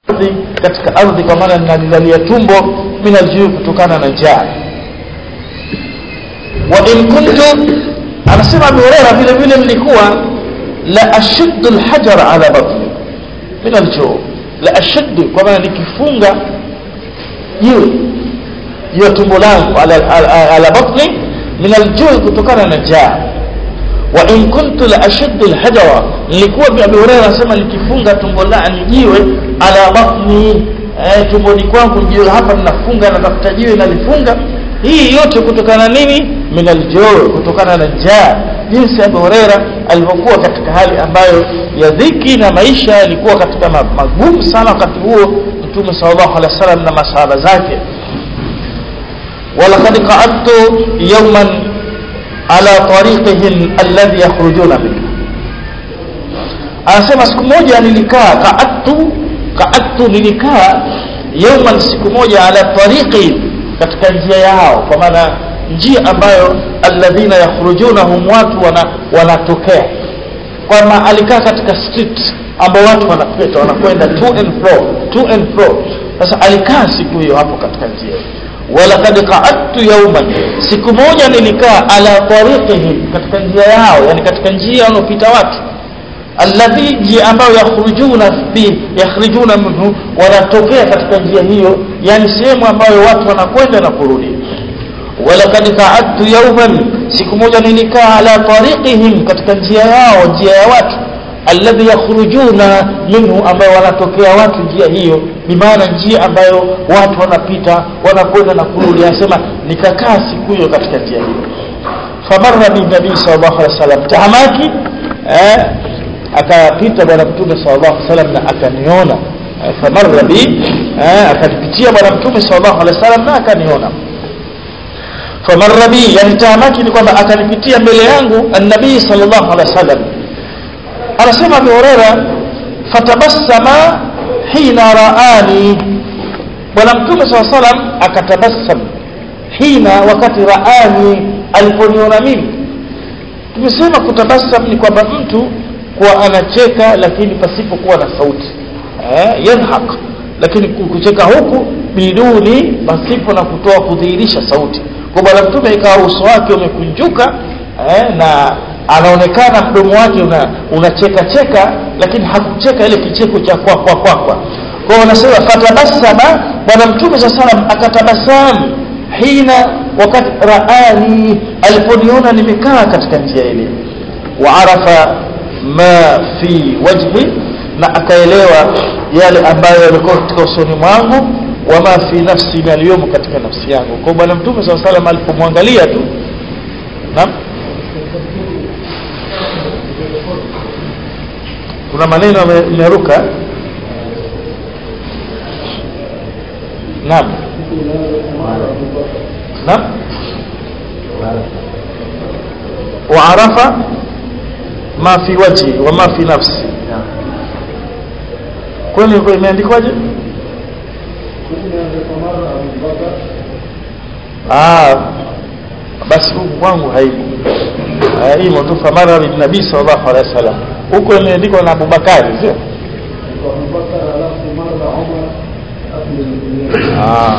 ardhi katika ardhi kwa maana ninalilalia tumbo min aljuu kutokana na njaa wa in kuntu anasema Abu Huraira vile vile nilikuwa la ashuddu alhajar ala batni min aljuu la ashuddu kwa maana nikifunga jiwe juu ya tumbo langu ala, ala, ala batni min aljuu kutokana na njaa wa in kuntu la ashuddu alhajara nilikuwa bi Abu Hurairah anasema nikifunga tumbo langu jiwe ala batni eh, tumboni kwangu jiwe hapa ninafunga natafuta jiwe nalifunga hii yote kutokana nini min aljuu kutokana na njaa jinsi Abu Hurairah alivyokuwa katika hali ambayo ya dhiki na maisha yalikuwa katika magumu sana wakati huo mtume sallallahu alaihi wasallam na masahaba zake ولقد قعدت يوما على طريقهم الذي يخرجون منه anasema siku moja nilikaa qaattu qaattu nilikaa yawman siku moja ala tariqi katika njia yao kwa maana njia ambayo alladhina yakhrujunahum watu wana, wanatokea kwamba alikaa katika street ambao watu wanapita wanakwenda to and fro to and fro sasa alikaa siku hiyo hapo katika njia walaqad qa'adtu yawman siku moja nilikaa ala tariqihim katika njia yao yani katika njia wanaopita watu alladhi njia ambayo yakhrujuna bi yakhrijuna minhu wanatokea katika njia hiyo yani sehemu ambayo watu wanakwenda na kurudi walaqad qa'adtu yawman siku moja nilikaa ala tariqihim katika njia yao njia ya watu alladhi yakhrujuna minhu ambayo wanatokea watu njia hiyo ni maana njia ambayo watu wanapita wanakwenda na kurudi anasema nikakaa siku hiyo katika njia hiyo famarra bi nabii sallallahu alaihi wasallam tahamaki eh akapita bwana mtume sallallahu alaihi wasallam na akaniona eh, famarra bi eh, akanipitia bwana mtume sallallahu alaihi wasallam na akaniona famarra bi yani tahamaki ni kwamba akanipitia mbele yangu annabii sallallahu alaihi wasallam anasema Abu Huraira fatabassama hina raani bwana mtume swalla salam akatabassam hina wakati raani aliponiona mimi tumesema kutabassam ni kwamba mtu kuwa anacheka lakini pasipokuwa na sauti eh yadhhak lakini kucheka huku biduni pasipo na kutoa kudhihirisha sauti kwa bwana mtume ikawa uso wake umekunjuka eh, na anaonekana mdomo wake una unacheka cheka lakini hakucheka ile kicheko cha kwa kwa kwa kwa kwa wanasema fatabassama bwana mtume sa salam akatabasamu hina wakati raani aliponiona nimekaa katika njia ile wa arafa ma fi wajhi na akaelewa yale ambayo yalikuwa katika usoni mwangu wama fi nafsi na aliyomo katika nafsi yangu kwa bwana mtume sa salam alipomwangalia tu naam kuna maneno yameruka naam naam waarafa ma fi wajhi wa ma fi nafsi kwani imeandikwaje ah basi huku kwangu haipo hii tu famara bin nabii sallallahu alaihi wasallam huko imeandikwa na Abubakari sio ah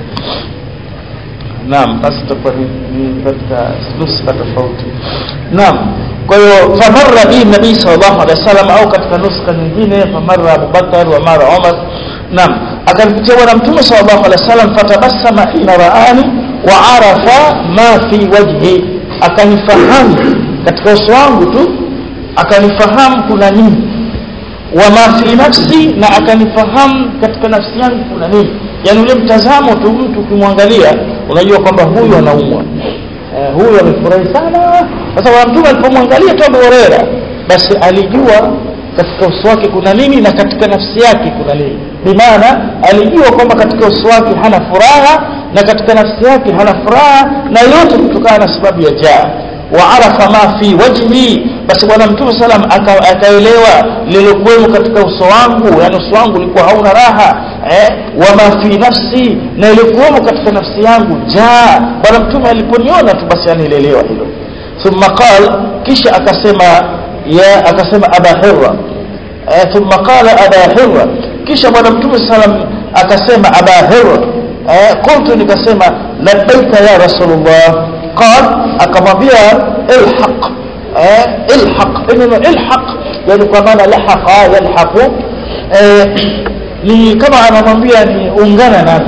naam basi tutakuwa ni katika nuska tofauti naam kwa hiyo famarra bi nabii sallallahu alaihi wasallam au katika nuska nyingine famarra Abubakar wa mara Umar naam akampitia bwana mtume sallallahu alaihi wasallam fatabassama hina raani wa arafa ma fi wajhi akanifahamu katika uso wangu tu akanifahamu kuna nini wa ma fi nafsi na akanifahamu katika nafsi yangu kuna nini yani ule mtazamo tu mtu ukimwangalia unajua kwamba huyu anaumwa eh, huyu amefurahi sana sasa bwana mtume alipomwangalia tu Abu Huraira basi alijua katika uso wake kuna nini na katika nafsi yake kuna nini bimaana alijua kwamba katika uso wake hana furaha na katika nafsi yake hana furaha na yote kutokana na sababu ya jaa waarafa ma fi wajhi basi bwana mtume salam akaelewa lilokuwemo katika uso wangu yani uso wangu ulikuwa hauna raha eh, wama fi nafsi na ilikuwemo katika nafsi yangu jaa bwana mtume aliponiona tu basi anielewa hilo thumma qal kisha akasema ya akasema aba hirra eh, thumma qala aba hirra kisha bwana mtume sallam akasema aba hir eh, qultu nikasema labbaika ya rasulullah qal akamwambia ilhaq eh, ilhaq neno ilhaq yani kwa maana lahaqa yalhaqu eh, ni kama anamwambia ni ungana nami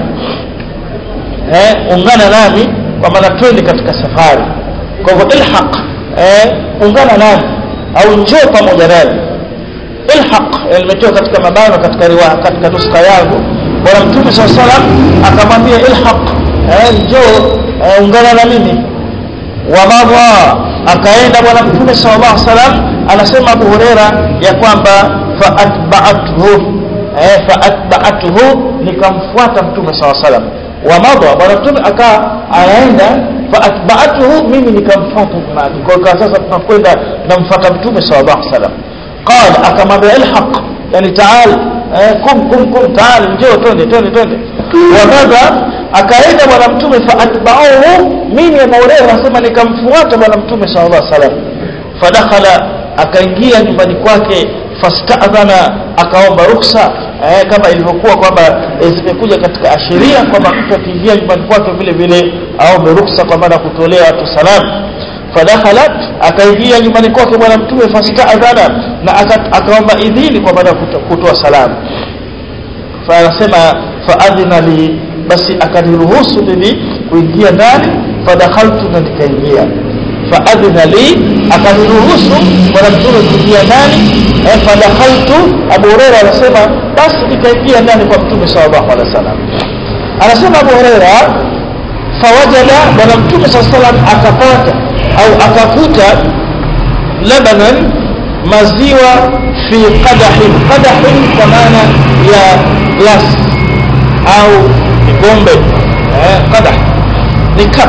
eh, ungana nami kwa maana twende katika safari kwa hivyo ilhaq eh, ungana nami au njoo pamoja nami ilhaq imetoka katika mabano katika riwaya katika nuska yangu bwana mtume saa salam akamwambia ilhaq eh, njoo eh, ungana na mimi wamadha akaenda bwana mtume sallallahu alaihi wasallam anasema Abu Huraira ya kwamba faatba'athu eh faatba'athu nikamfuata mtume sallallahu alaihi wasallam wamadha bwana mtume aka anaenda faatba'athu mimi nikamfuata nyuma kwa hiyo sasa tunakwenda namfuata mtume sallallahu alaihi wasallam qala akamwambia ilhaq yani taal eh, kum kum kum taal njoo twende twende twende wamadha akaenda bwana mtume faatba'uhu mimi Abu Hurairah anasema nikamfuata bwana mtume sallallahu alaihi wasallam fadakhala akaingia nyumbani kwake fastadhana akaomba ruksa eh, kama ilivyokuwa kwamba eh, zimekuja katika ashiria kwamba mtu akiingia nyumbani kwake vile vile aombe ruksa kwa maana kutolea watu salamu fadakhalat akaingia nyumbani kwake bwana mtume fastadhana na akaomba idhini kwa maana kutoa salamu fa anasema faadhina li basi akaniruhusu mimi kuingia ndani fadakhaltu na nikaingia faadhina li akaniruhusu bwana mtume kuingia ndani eh, fadakhaltu Abu Huraira anasema basi nikaingia ndani kwa mtume sallallahu alaihi wasallam anasema Abu Huraira fawajada bwana mtume sallallahu alaihi wasallam akapata au akakuta labanan maziwa fi qadahin qadahin kwa maana ya glass au kikombe eh, qadah ni cup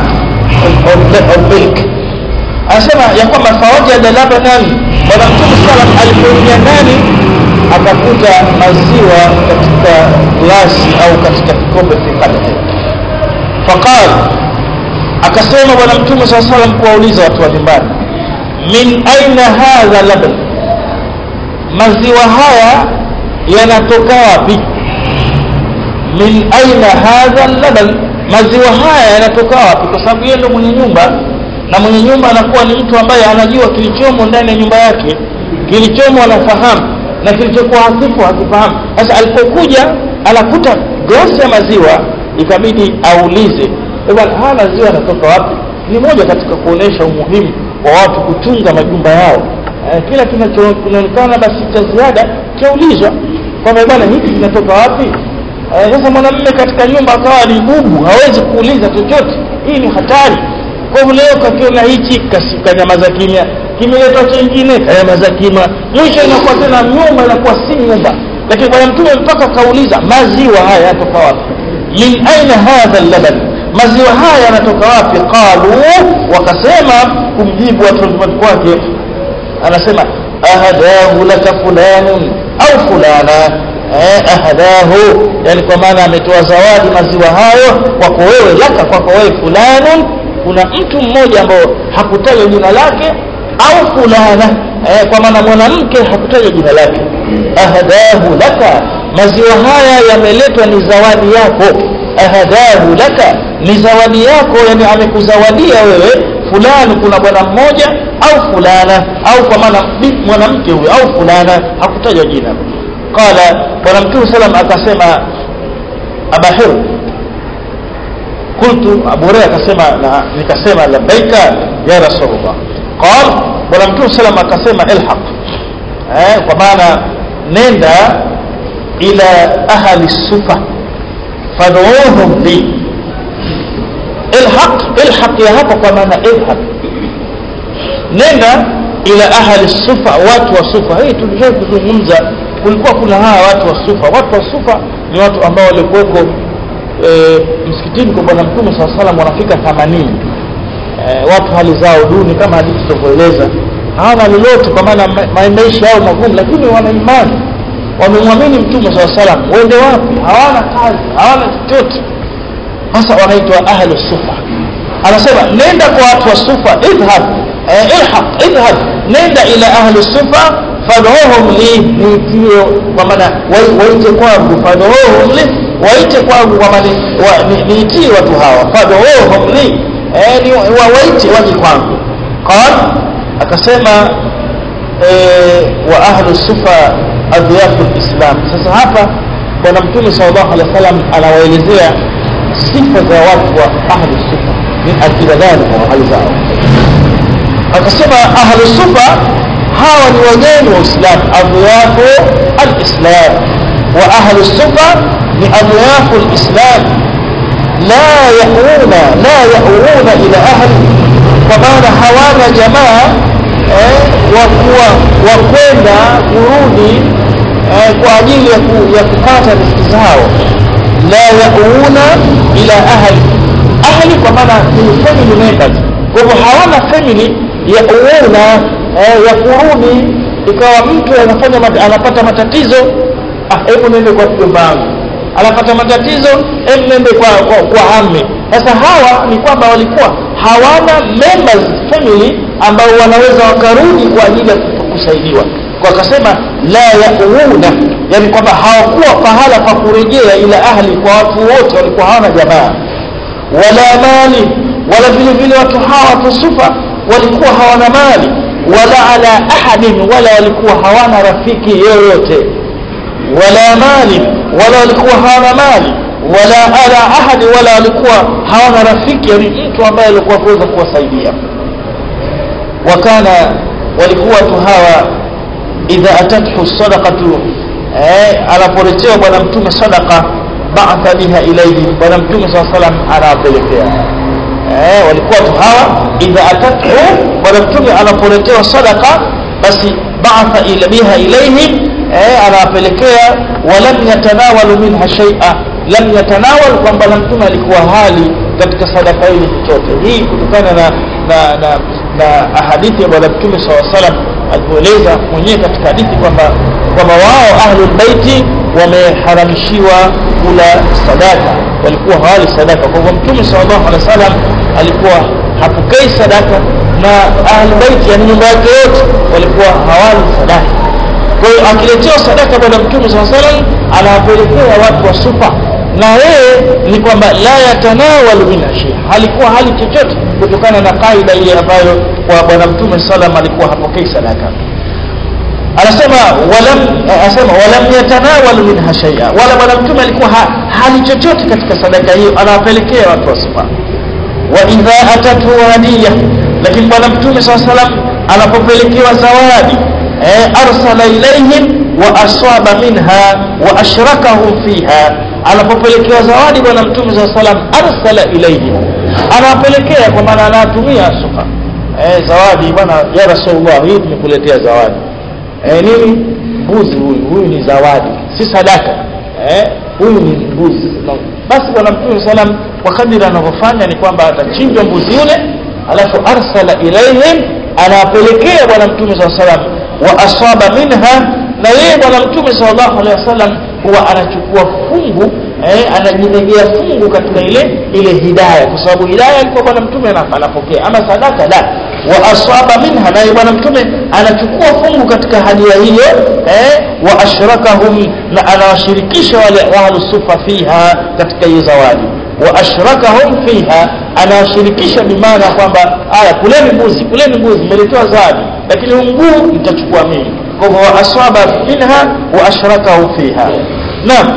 of milk anasema ya kwamba fawajada labanan bwana mtume salam alipoingia ndani akakuta maziwa katika glasi au katika kikombe fi qadahin faqal akasema bwana mtume saa salam kuwauliza watu wa nyumbani min aina hadha laban maziwa haya yanatoka wapi min aina hadha laban maziwa haya yanatoka wapi kwa sababu yeye ndo mwenye nyumba na mwenye nyumba anakuwa ni mtu ambaye anajua kilichomo ndani ya nyumba yake kilichomo anafahamu na kilichokuwa hakifu hakifahamu sasa alipokuja anakuta glasi ya maziwa ikabidi aulize bwana haya maziwa yanatoka wapi ni moja katika kuonesha umuhimu wa watu kuchunga majumba yao eh, kila kinachoonekana basi cha ziada chaulizwa kwamba bwana hiki kinatoka wapi sasa mwanamume katika nyumba akawa ni bubu hawezi kuuliza chochote hii ni hatari kwa hivyo leo kakiona hichi kanyamaza kimya kimeletwa chengine kanyamaza kimya mwisho inakuwa tena nyumba inakuwa si nyumba lakini bwana mtume mpaka kauliza maziwa haya yatoka wapi min aina hadha laban maziwa haya yanatoka wapi qalu wakasema kumjibu watu nyumbani kwake anasema ahadahu laka fulanun au fulana eh, ahadahu yani kwa maana ametoa zawadi maziwa hayo kwako wewe laka kwako wewe fulanun kuna mtu mmoja ambao hakutaja jina lake au fulana eh, kwa maana mwanamke hakutaja jina lake ahadahu laka maziwa haya yameletwa ni zawadi yako ahadahu laka ni zawadi yako yani amekuzawadia wewe fulani kuna bwana mmoja au fulana au kwa maana mwanamke huyo au fulana hakutaja jina qala bwana mtume salam akasema abahir qultu abu hurairah akasema na nikasema labbaika ya rasulullah qala bwana mtume salam akasema ilhaq eh kwa maana nenda ila ahli sufa fad'uhum li ilhaq ilhaq ya hapa kwa maana ilhaq nenda ila ahli sufa watu wa sufa hii tulisha kuzungumza kulikuwa kuna hawa watu wa sufa watu wa sufa ni watu ambao walikuweko e, msikitini kwa bwana mtume saa salam wanafika 80 e, watu hali zao duni kama hadithi tutavyoeleza hawana lolote kwa maana maisha yao magumu lakini wana imani wamemwamini mtume saa salam wende wapi hawana kazi hawana chochote sasa wanaitwa ahlu sufa anasema nenda kwa watu wa sufa idhhab eh, ilhaq idhhab nenda ila ahli sufa fadhuhum li niitie kwa maana wai- waite kwangu fadhuhum li waite kwangu kwa maana wa- ni- niitie watu hawa fadhuhum li eh, ni wa- waite waje kwangu qal akasema eh, wa ahlu sufa adhiyafu lislam sasa hapa bwana mtume sallallahu alaihi wasallam anawaelezea sifa za watu wa ahlu sufa min akida dhalika wa hali zao akasema ahlu sufa hawa ni wageni wa Uislamu adhiyafu alislam wa ahlu sufa ni adhiyafu alislam la yauna la yauna ila ahli kwa maana hawana jamaa eh, wa kuwa wa kwenda kurudi eh, kwa ajili ya, ku, ya kupata riziki zao la yauna ila ahli ahli kwa maana ni family members kwa hivyo hawana family ya uuna eh, ya kurudi ikawa mtu anafanya mat, anapata matatizo ah hebu nende kwa mjomba wangu anapata matatizo hebu nende kwa kwa, kwa amme sasa hawa ni kwamba walikuwa hawana members family ambao wanaweza wakarudi kwa ajili ya kusaidiwa kwa akasema la yauna yani kwamba hawakuwa pahala pa kurejea ila ahli kwa watu wote walikuwa hawana jamaa wala mali wala vile vile watu hawa watu sufa walikuwa hawana mali wala ala ahadin wala walikuwa hawana rafiki yoyote wala mali wala walikuwa hawana mali wala ala ahadi wala walikuwa hawana rafiki yani mtu ambaye alikuwa kuweza kuwasaidia wakana walikuwa watu hawa idha atathu sadaqatu eh, anapoletewa bwana mtume sadaqa ba'atha biha ilayhi bwana mtume saa salam anawapelekea eh, walikuwa watu hawa idha atathu bwana mtume anapoletewa sadaqa basi ba'atha ila biha ilayhim eh, anawapelekea walam yatanawalu minha shay'a lam yatanawal kwamba na mtume alikuwa hali katika sadaka hili chochote hii kutokana na na, na, na hadithi ya bwana mtume saa salam alipoeleza mwenyewe katika hadithi kwamba kwamba wao ahlul baiti wameharamishiwa kula sadaka walikuwa hawali sadaka kwa hivyo mtume sallallahu alaihi wasallam alikuwa hapokei sadaka na ahlul baiti yani nyumba yake yote walikuwa hawali sadaka kwa hiyo akiletewa sadaka bwana mtume saa salam anawapelekea watu wa sufa na yeye ni kwamba la yatanawalu min ashia halikuwa hali chochote kutokana na kaida ile ambayo kwa bwana mtume salam alikuwa hapokei sadaka anasema walam anasema walam yatanawalu minha shay'a wala bwana mtume alikuwa ha, hali chochote katika sadaka hiyo anawapelekea watu wa sufa wa idha atatu hadiya lakini bwana mtume saa salam anapopelekewa zawadi eh, arsala ilaihim wa aswaba minha wa ashrakahum fiha anapopelekewa zawadi bwana mtume saa salam arsala ilaihim anawapelekea kwa maana anawatumia sufa eh, zawadi bwana ya rasulullah hii tumekuletea zawadi eh, nini mbuzi huyu huyu ni zawadi si sadaka eh, huyu ni mbuzi no. basi bwana mtume salam kwa kadiri anavyofanya ni kwamba atachinjwa mbuzi yule alafu arsala ilaihim anawapelekea bwana mtume saa salam wa asaba minha na yeye bwana mtume sallallahu alaihi wasallam huwa anachukua fungu eh, anajinegea fungu katika ile ile hidaya kwa sababu hidaya alikuwa bwana mtume anapokea ama sadaka la wa asaba minha naye bwana mtume anachukua fungu katika hadia hiyo eh, wa ashrakahum na anawashirikisha wale ahlu sufa fiha katika hiyo zawadi wa ashrakahum fiha anawashirikisha bimaana kwamba aya kuleni mbuzi kuleni mbuzi mmeletewa zawadi lakini huu mguu mtachukua mimi kwa hivyo wa asaba minha wa ashrakahu fiha naam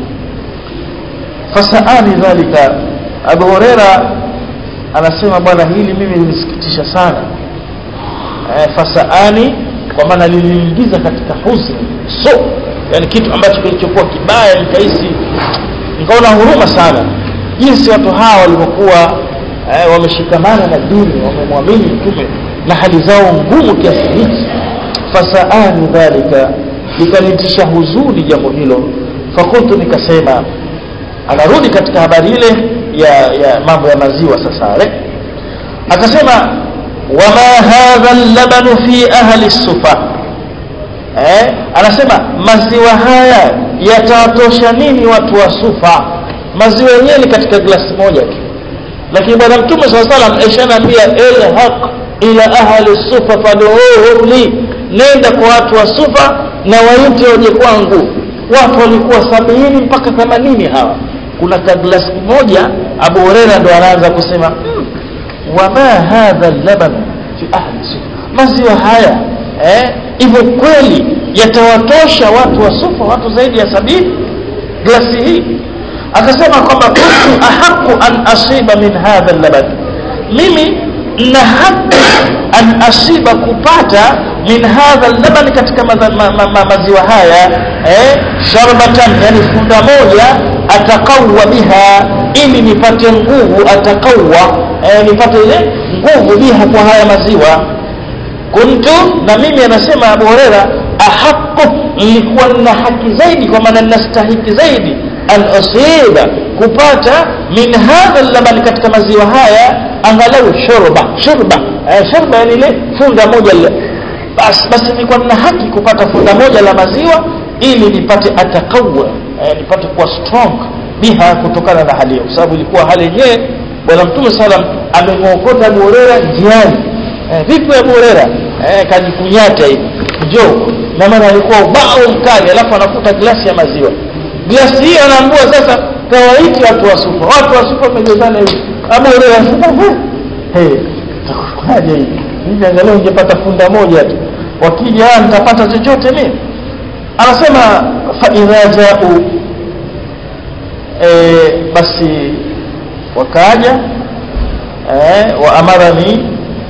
fasaani dhalika abu huraira anasema bwana hili mimi linisikitisha sana e, fasaani kwa maana liliingiza katika huzni so yani kitu ambacho kilichokuwa kibaya nikahisi nikaona huruma sana jinsi watu hawa walivyokuwa e, wameshikamana na dini wamemwamini mtume na hali zao ngumu kiasi hiki fasaani dhalika likanitisha huzuni jambo hilo fakultu nikasema anarudi katika habari ile ya, ya mambo ya maziwa sasa ale akasema wama hadha labanu fi ahli sufa eh, anasema maziwa haya yatawatosha nini watu wa sufa maziwa yenyewe ni katika glasi moja tu lakini bwana mtume saa salam aishanaambia ilhaq ila ahli sufa fad'uhum li nenda kwa watu wa sufa na waite waje kwangu watu walikuwa sabini mpaka themanini hawa kuna kaglasi moja abu hureira ndo anaanza kusema hmm, wama hadha laban fi ahli sufa maziwa haya eh, hivyo kweli yatawatosha watu wa sufa watu zaidi ya sabini glasi hii akasema kwamba kuntu ahaqu an asiba min hadha laban mimi na haki an asiba kupata min hadha laban katika maza, ma, ma, ma, maziwa haya eh, sharbatan yani funda moja atakawa biha ili nipate nguvu atakawa eh, nipate ile nguvu biha kwa haya maziwa kuntu na mimi anasema abu hurera ahaqu nilikuwa na haki zaidi kwa maana ninastahiki zaidi an usiba kupata min hadha laban katika maziwa haya angalau shurba shurba eh, shurba yani ile funda moja lile basi basi nilikuwa nina haki kupata funda moja la maziwa ili nipate atakawa eh, nipate kuwa strong biha kutokana na hali hiyo kwa sababu ilikuwa hali yenyewe bwana mtume salam amemwokota Abu Huraira njiani eh, vipi Abu Huraira eh, kajikunyata hivi njoo na maana alikuwa ubao mkali alafu anakuta glasi ya maziwa glasi hiyo anaambua sasa kawaiti watu wa sufa watu wa sufa wamejazana hivi Abu Huraira anasema hey, takufaje hivi hivi angalau ungepata funda moja tu wakija nitapata chochote mimi anasema fa idha jau e, basi wakaja e, wa amarani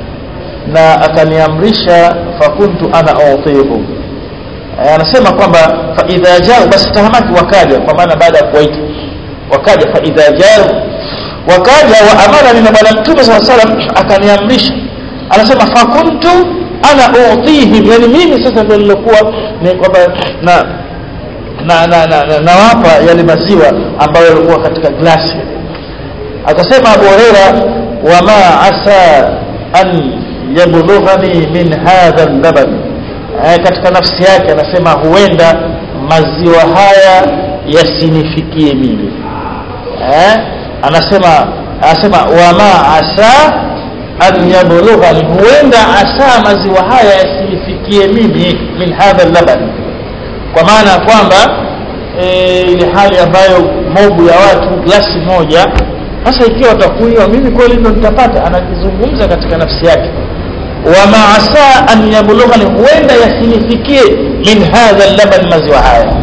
na akaniamrisha fakuntu ana utihum e, anasema kwamba fa idha jau basi tahamaki wakaja kwa maana baada ya kuwaita wakaja fa idha jau wakaja wa amarani na bwana mtume saa salam akaniamrisha anasema fakuntu ana utihim yani mimi sasa ndio nilokuwa ni kwamba na na na na, na, nawapa yale maziwa ambayo yalikuwa katika glasi akasema Abu Huraira wama asa an yablughani min hadha laban eh, katika nafsi yake anasema huenda maziwa haya yasinifikie mimi eh, anasema anasema wama asa an yablughani huenda asa maziwa haya yasinifikie mimi min hadha laban kwa maana ya kwamba e, ile hali ambayo mobu ya watu glasi moja sasa ikiwa watakunywa mimi kweli ndo nitapata anakizungumza katika nafsi yake wama asa an yablughani huenda yasinifikie min hadha laban maziwa haya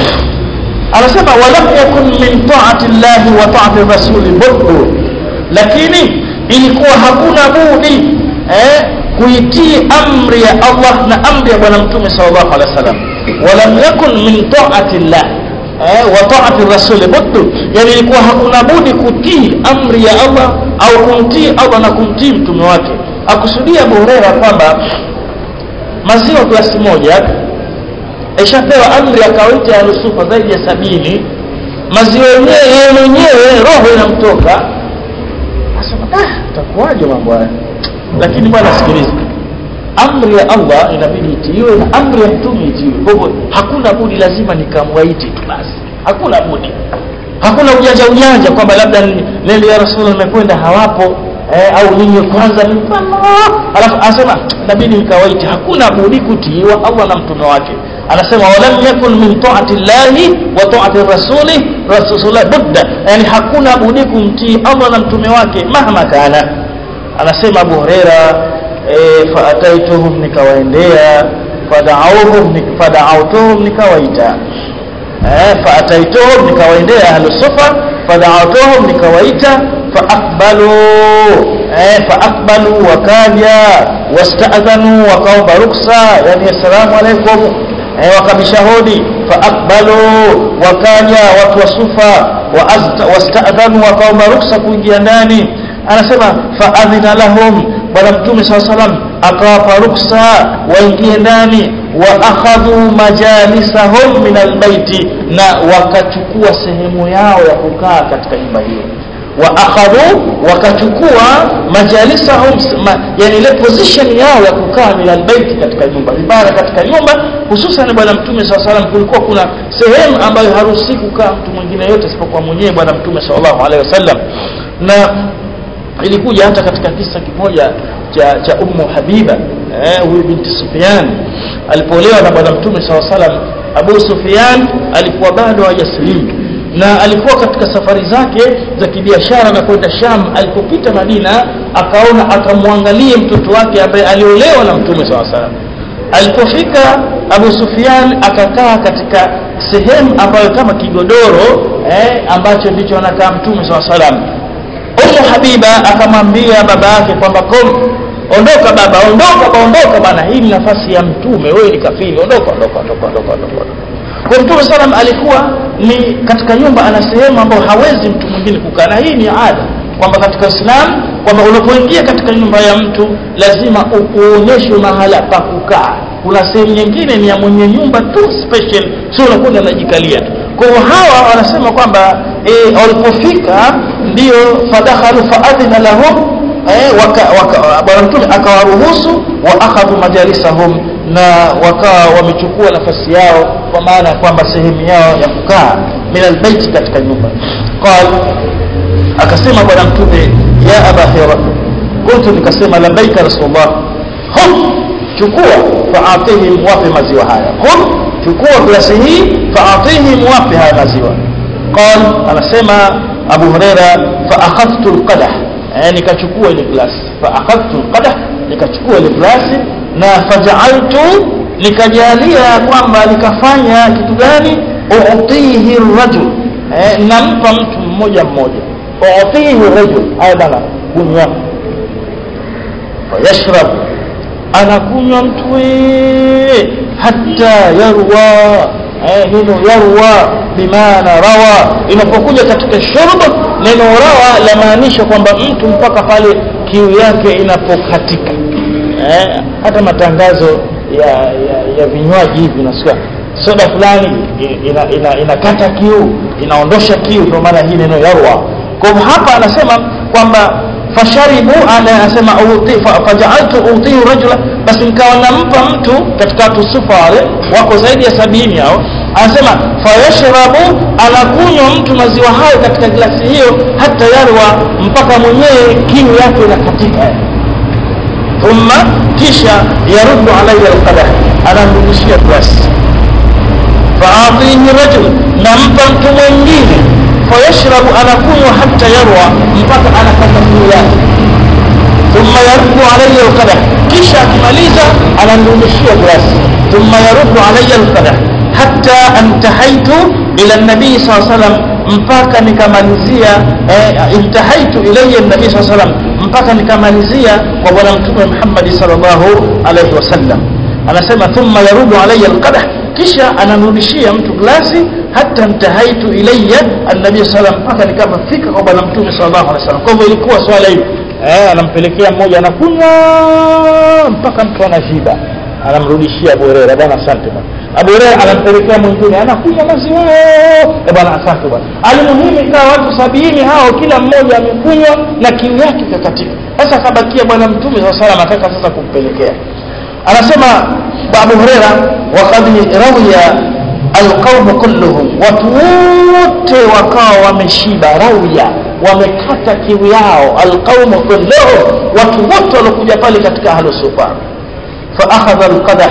anasema walam yakun min taati llahi wa taati rasuli buddu lakini ilikuwa hakuna budi eh, kuitii amri ya Allah na amri ya bwana mtume sallallahu alaihi wasallam walam yakun min taati llah eh, wa taati rasuli buddu yani ilikuwa hakuna budi kutii amri ya Allah au kumtii Allah na kumtii mtume wake akusudia Abu Huraira kwamba maziwa glasi moja ishapewa amri ya kawaida ya nusufa zaidi ya sabini maziwa yenyewe yeye mwenyewe roho inamtoka asema ah takuwaje mambo haya lakini bwana sikiliza amri ya Allah inabidi itiiwe na amri ya mtume itiiwe kwa hivyo hakuna budi lazima nikamwaiti tu basi hakuna budi hakuna ujanja ujanja kwamba labda nende ya rasul nimekwenda hawapo eh, au ninyi kwanza ni alafu anasema inabidi nikawaiti hakuna budi kutiiwa Allah na mtume wake anasema walam yakun min taati llahi wa taati rasuli rasulullah budda yani hakuna budi kumtii Allah na mtume wake mahma kana anasema Abu Huraira e, faataituhum nikawaendea fada'awhum fada'awtuhum nikawaita eh faataituhum nikawaendea ahlu sufa fada'awtuhum nikawaita faaqbalu eh faaqbalu wakaja wasta'adhanu wakaomba ruksa yani assalamu alaikum eh wakabisha hodi faaqbalu wakaja watu wa sufa wasta'adhanu wakaomba ruksa kuingia ndani anasema faadhina lahum bwana mtume saa salam akawapa ruksa waingie ndani wa akhadhu majalisahum min albaiti na wakachukua sehemu yao ya kukaa katika nyumba hiyo wa akhadhu wakachukua majalisahum ma, yani ile position yao ya kukaa min albaiti katika nyumba ibara katika nyumba hususan bwana mtume saa salam kulikuwa kuna sehemu ambayo haruhusi kukaa mtu mwingine yote isipokuwa mwenyewe bwana mtume sallallahu alaihi wasallam na ilikuja hata katika kisa kimoja cha cha ummu habiba eh, huyu binti Sufyan alipoolewa na bwana mtume saw salam Abu Sufyan alikuwa bado hajasilimu na alikuwa katika safari zake za kibiashara na kwenda Sham alipopita Madina akaona akamwangalie mtoto wake ambaye aliolewa na mtume saw salam alipofika Abu Sufyan akakaa katika sehemu ambayo kama kigodoro eh, ambacho ndicho anakaa mtume saw salam Ummu Habiba akamwambia baba yake kwamba kom ondoka baba ondoka baondoka bana hii ni nafasi ya mtume wewe ni kafiri ondoka ondoka ondoka ondoka ondoka kwa mtume salam alikuwa ni katika nyumba ana sehemu ambayo hawezi mtu mwingine kukaa na hii ni ada kwamba katika Islam kwamba unapoingia katika nyumba ya mtu lazima uonyeshwe mahala pa kukaa kuna sehemu nyingine ni ya mwenye nyumba tu special sio unakwenda unajikalia tu kwa hiyo hawa wanasema kwamba e, walipofika ndio fadakhalu faadhina lahum eh, bwana mtume akawaruhusu wa akhadhu majalisahum na wakawa wamechukua nafasi yao kwa maana ya kwamba sehemu yao ya kukaa min albaiti katika nyumba qal akasema bwana mtume ya aba hira kuntu nikasema labbaika rasulullah hum chukua faatihim wape maziwa haya hum chukua glasi hii faatihim wape haya maziwa qal anasema abu huraira faakhadhtu alqadah eh, nikachukua ile glasi faakhadhtu alqadah nikachukua ile glasi na fajaaltu nikajalia kwamba nikafanya kitu gani uutihi rajul eh, nampa mtu mmoja mmoja uutihi rajul haya bana kunywa fayashrab anakunywa mtu hata yarwa eh, neno yarwa bimaana rawa inapokuja katika shurb neno rawa lamaanisha kwamba mtu mpaka pale kiu yake inapokatika eh, hata matangazo ya, ya, ya vinywaji hivi unasikia soda fulani inakata ina, ina, ina kiu inaondosha kiu ndio maana hii neno yarwa kwa hapa anasema kwamba fasharibu anasema fajaaltu utihi rajula basi nikawa nampa mtu katika watu sufa wale wako zaidi ya sabini hao anasema fayashrabu anakunywa mtu maziwa hayo katika glasi hiyo hata yarwa mpaka mwenyewe kiu yake inakatika thumma kisha yaruddu alayya alqadah anamrudishia glasi faatihi rajul nampa mtu mwingine fayashrabu anakunywa hata yarwa mpaka anakata kiu yake thumma yaruddu alayya alqadah kisha akimaliza anamrudishia glasi thumma yaruddu alayya alqadah hatta antahaitu ila nabii saa salam mpaka nikamalizia eh, intahaitu ilayya nabii saa salam mpaka nikamalizia kwa bwana mtume Muhammad sallallahu alayhi wasallam anasema thumma yarudu alayya alqadah kisha anamrudishia mtu glasi hata ntahaitu ilayya annabi sallam mpaka nikapofika kwa bwana mtume sallallahu alaihi wasallam kwa hivyo ilikuwa swala hiyo eh anampelekea mmoja anakunywa mpaka mtu anashiba anamrudishia Abu Hurairah bwana asante bwana Abu Hurairah anampelekea mwingine anakunywa maziwa eh bwana asante bwana alimuhimu ikawa watu sabini hao kila mmoja amekunywa na kiu yake kakatika sasa kabakia bwana mtume sallallahu alaihi wasallam ataka sasa kumpelekea anasema Abu Huraira waqad rawiya alqawm kulluhum watu wote wakawa wameshiba rawiya wamekata kiu yao alqawm kulluhum watu wote waliokuja pale katika ahlu sufa fa akhadha alqadah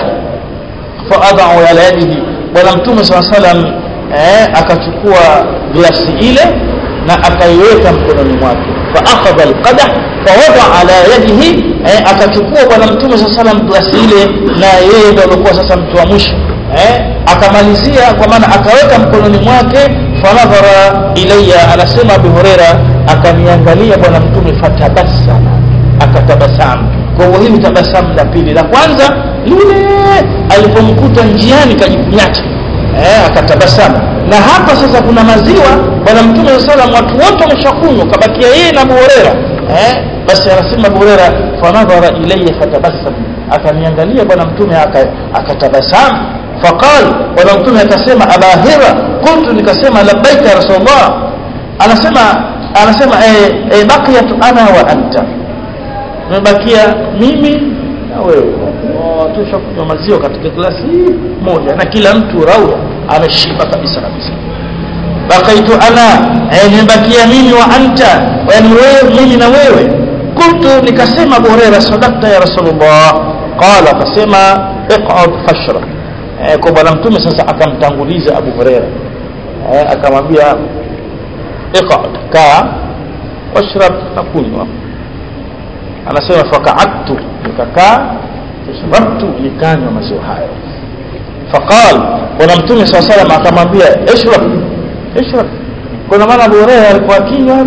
fa adau ala yadihi bwana mtume saa salam eh, akachukua glasi ile na akaiweka mkononi mwake fa akhadha alqadah fawada ala yadihi eh, akachukua bwana mtume saa salam glasi ile na yeye ndo alikuwa sasa mtu wa mwisho eh, akamalizia kwa maana akaweka mkononi mwake fanadhara ilayya anasema abu hureira akaniangalia bwana mtume fatabasama akatabasamu kwa hivyo hili tabasamu la pili la kwanza lile alipomkuta njiani kajikunyata eh, akatabasamu na hapa sasa kuna maziwa bwana mtume saa salam watu wote wameshakunywa kabakia yeye na abu hureira eh, basi anasema Abu Huraira fanadhara ilayya fatabassam akaniangalia bwana mtume akatabasamu faqal bwana mtume akasema abahira kuntu nikasema labbaika ya rasulullah anasema anasema eh, eh, baqiyat ana wa anta tumebakia mimi na wewe tushakunywa maziwa katika glasi moja na kila mtu rauya ameshiba kabisa kabisa bakaitu ana eh, nimebakia mimi wa anta yani wewe mimi na wewe kuntu nikasema Abu Huraira sadaqta ya Rasulullah qala akasema iqad fashra eh, kwa bwana mtume sasa akamtanguliza Abu Huraira eh, akamwambia iqad kaa washrab na kunywa anasema fakaadtu nikakaa fashrabtu nikanywa maziwa hayo faqal bwana mtume saa salam akamwambia ishrab ishrab kuna maana Abu Huraira alikuwa akinywa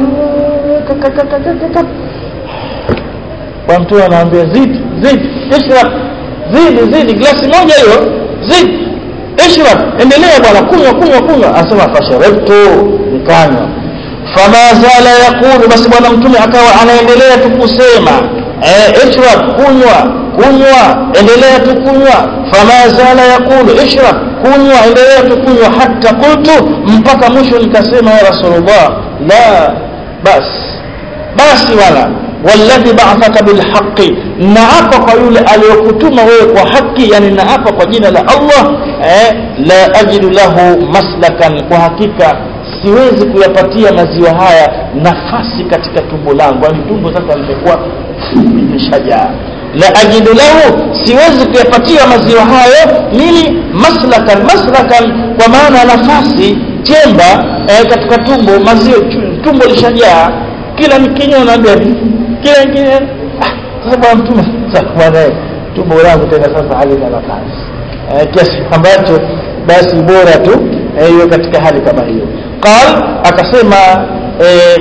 kwa mtume anaambia zidi zidi ishrab zidi zidi glasi moja hiyo zidi ishrab endelea bwana kunywa kunywa kunywa anasema fasharabtu nikanywa fama zala yaqulu basi bwana mtume akawa anaendelea tu kusema eh ishrab kunywa kunywa endelea tu kunywa fama zala yaqulu ishrab kunywa endelea tu kunywa hata qultu mpaka mwisho nikasema ya rasulullah la bas basi wala walladhi ba'athaka bilhaqqi naapa kwa yule aliyokutuma wewe kwa haki yani naapa kwa jina la Allah eh, la ajidu lahu maslakan kwa hakika siwezi kuyapatia maziwa haya nafasi katika tumbo langu yani tumbo sasa limekuwa limeshajaa la ajidu lahu siwezi kuyapatia maziwa hayo nini maslakan maslakan kwa maana nafasi chemba eh, katika tumbo maziwa tumbo lishajaa kila nikinywa naambia kila ingine ah, sasa bwana mtume sasa bwana tumbo langu tena sasa halina nafasi eh, kiasi ambacho basi bora tu hiyo eh, katika hali kama hiyo qal akasema eh,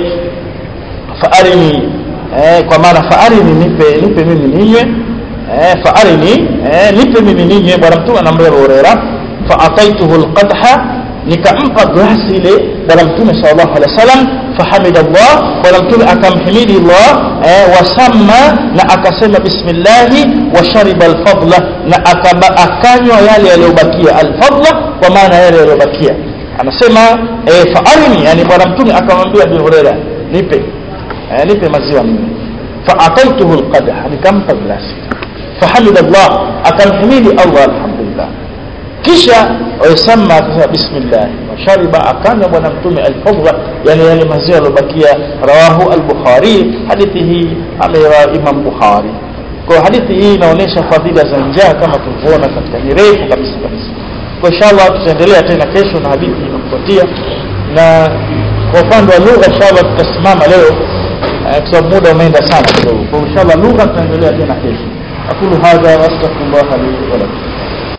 faarini eh, kwa maana faarini nipe nipe mimi ninywe eh, faarini eh, nipe mimi ninywe bwana mtume anamwambia Huraira faataituhu alqadha nikampa glasi ile bwana mtume sallallahu alaihi wasallam fahamida Allah bwana mtume akamhimidi Allah eh, wasamma na akasema bismillah wa shariba alfadla na akaba akanywa yale yaliyobakia alfadla kwa maana yale yaliyobakia anasema eh, faarini yani bwana mtume akamwambia Abu Huraira nipe eh, nipe maziwa mimi faataituhu alqadha nikampa glasi fahamida Allah akamhimidi Allah alhamdulillah kisha wasamma akasema bismillah washariba akanywa bwana mtume alfadla yani yale maziwa yalobakia rawahu al-bukhari hadithi hii amewa imam bukhari kwa hadithi hii inaonyesha fadhila za njaa kama tulivyoona katika ni refu kabisa kabisa kwa inshallah tutaendelea tena kesho na hadithi inafuatia na kwa upande wa lugha inshallah tutasimama leo kwa sababu muda umeenda sana kidogo kwa inshallah lugha tutaendelea tena kesho aqulu hadha wa astaghfirullah li wa lakum